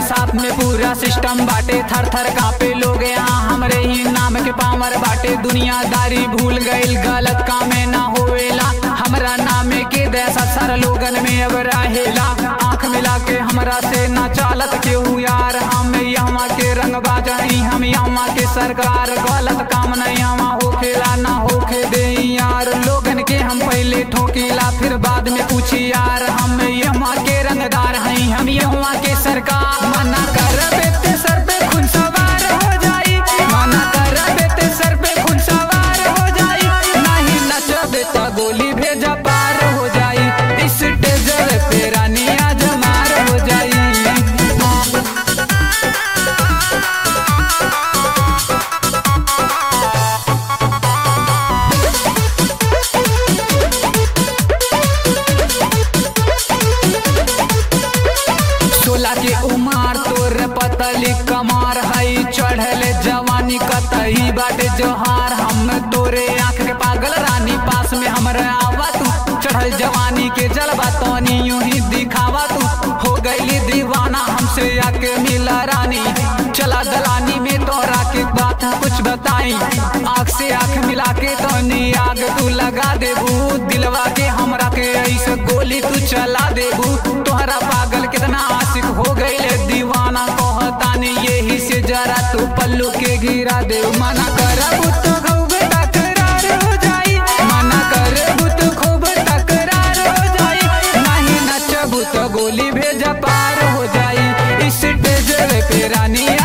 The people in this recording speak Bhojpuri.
साथ में पूरा सिस्टम बाटे थर थर कापे लोग यहाँ हमरे ही नाम के पावर बाटे दुनियादारी भूल गईल गलत कामे ना होवेला हमरा नामे के देसा सर लोगन में अब रहेला आंख मिला के हमरा से ना चालत केहू यार हम यहाँ के रंग बाजाई हम यहाँ के सरकार गलत काम नहीं यहाँ होखेला ना होखे दे यार लोगन के हम पहले ठोकेला फिर बाद में पूछी यार हम यहाँ के रंगदार हैं हम यहाँ के सरकार मना कर बेटे सर पे खुद सवार हो जाई मना कर बेटे सर पे खुद सवार हो जाई नहीं नचबे तो गोली भेजा पार हो जाई इस टेजर पे रानी आज मार हो जाई सोला के उमार तोर पतली कमार हई चढ़ल जवानी कतई बाटे जोहार हम तोरे आंख के पागल रानी पास में हमरा आवा तू चढ़ल जवानी के जलवा तनी यूं ही दिखावा तू हो गईली दीवाना हमसे आके मिला रानी चला दलानी में तोरा के बात कुछ बताई आँख से आँख मिला के तनी आग तू लगा देबू दिलवा के हमरा के ऐसे गोली तू चला देबू तोहरा पागल कितना आशिक हो गईले दीवाना कहतानी यही से जरा तू पल्लू के गिरा दे मना करबू तो खूब तकरार हो जाई मना करबू तो खूब तकरार हो जाई नहीं नचबू तो गोली भेजा पार हो जाई इस टेजर पे रानी